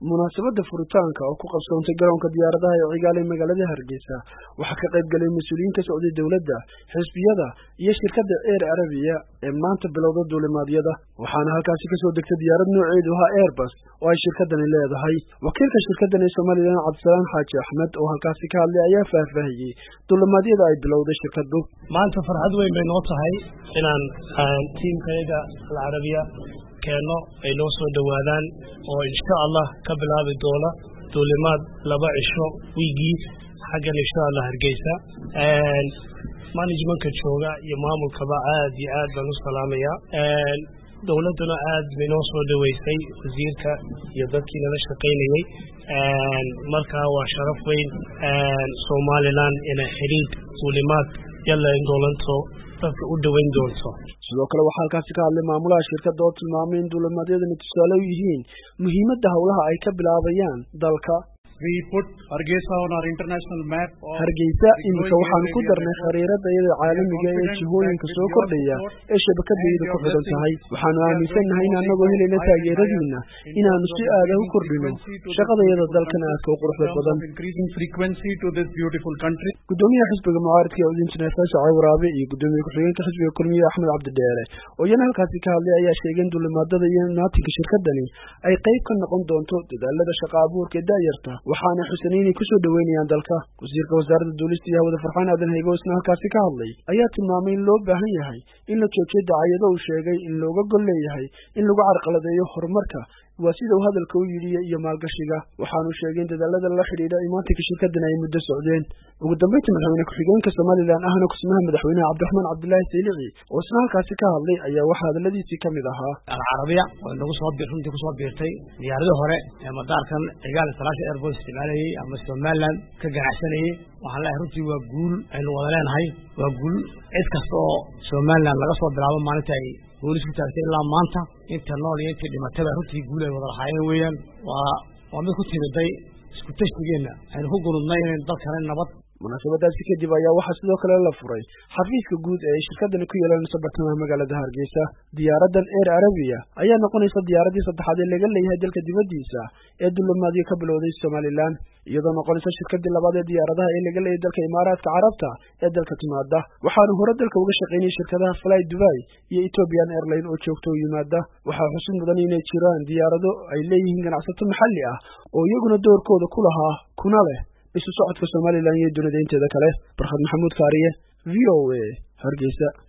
munaasabadda furitaanka oo ku qabsoontay garoonka diyaaradaha ee cigaal ee magaalada hargeysa waxaa ka qayb galay mas-uuliyiin ka socday dowladda xisbiyada iyo shirkadda eer arabiya ee maanta bilowda duulimaadyada waxaana halkaasi kasoo degtay diyaarad nooceedu ahaa airbus oo ay shirkadani leedahay wakiilka shirkaddan ee somalilan cabdisalaan xaaji axmed oo halkaasi ka hadlay ayaa faahfaahiyey duulimaadyada ay bilowday shirkaddu maanta farxad weyn bay noo tahay inaan tiimkayaga alcarabiya keenno ay noo soo dhowaadaan oo insha allah ka bilaabi doona duulimaad laba cisho wiigii xaggan insha allah hargeysa managementka jooga iyo maamulkaba aad iyo aad baan u salaamayaa dowladduna aad bay noo soo dhoweysay wasiirka iyo dadkii nala shaqaynayey markaa waa sharaf weyn somalilan inay xidhiid duulimaad yalla in doolanto dadka u dhoweyn doonto sidoo kale waxaa halkaasi ka hadlay maamulaha shirkadda oo tilmaamay in duulimaadyadani tusaale u yihiin muhiimadda howlaha ay ka bilaabayaan dalka hargeysa iminka waxaanu ku darnay khariirada iyada caalamiga ee jihooyinka soo kordhaya ee shabakadayada ku xidhan tahay waxaanu aaminsannahay in annagoo helayna taageeradiina inaanu si aada u kordhino shaqadayada dalkan aadka u quruxda badan gudoomiyaha xisbiga mucaaridka ee udinjineer fasaca waraabe iyo gudoomiye ku-xigeenka xisbiga kulmiye axmed cabdidheere oo iyana halkaasi ka hadlay ayaa sheegay in duulimaadada iyo naatinka shirkadani ay qayb ka noqon doonto dadaalada shaqa abuurka ee da'yarta waxaana xusanay inay kusoo dhoweynayaan dalka wasiirka wasaaradda duulista iyo hawada farxaan aadan haygo isna halkaasi ka hadlay ayaa tilmaamay in loo baahan yahay in la joojiyo dacayado uu sheegay in looga gol leeyahay in lagu carqaladeeyo horumarka waa sida uu hadalka u yidhi iyo maalgashiga waxaanu sheegay in dadaalada la xidhiidha imaatinka shirkaddan ay muddo socdeen ugu dambeyntii madaxweyne ku-xigeenka somalilan ahna kusimaha madaxweynaha cabdiraxmaan cabdilaahi saylici oo isna halkaasi ka hadlay ayaa waxaa hadaladiisii ka mid ahaa alcarabiya oo nagu soo runtii kusoo biirtay diyaaradii hore ee madaarkan cigaal international airport isticmaalayey ama somaliland ka ganacsanayey waxaan leeyahay runtii waa guul aynu wada leenahay waa guul cid kasta oo somaliland laga soo bilaabo maalinta ay boolis ku taagtay ilaa maanta inta nool iyo intii dhimatayba runtii guul ay wada lahaayeen weeyaan waa waa mid ku timiday isku tashigeenna aynu ku gunudnay inayn dalkana nabad munaasabadaasi kadib ayaa waxaa sidoo kale la furay xafiiska guud ee ay shirkadani ku yeelanayso bartamaha magaalada hargeysa diyaaraddan eer arabiya ayaa noqonaysa diyaaraddii saddexaad ee laga leeyahay dalka dibaddiisa ee dulimaadyo ka bilowday somalilan iyadoo noqonaysa shirkadii labaad ee diyaaradaha ee laga leeyahay dalka imaaraadka carabta ee dalka timaada waxaanu hore dalka uga shaqaynayay shirkadaha fly dubai iyo ethiopian airline oo joogta u yimaada waxaa xusid mudan inay jiraan diyaarado ay leeyihiin ganacsato maxalli ah oo iyaguna doorkooda ku lahaa kuna leh isu socodka somalilan iyo dunida inteeda kale barkhad maxamuud kaariye v o a hargeysa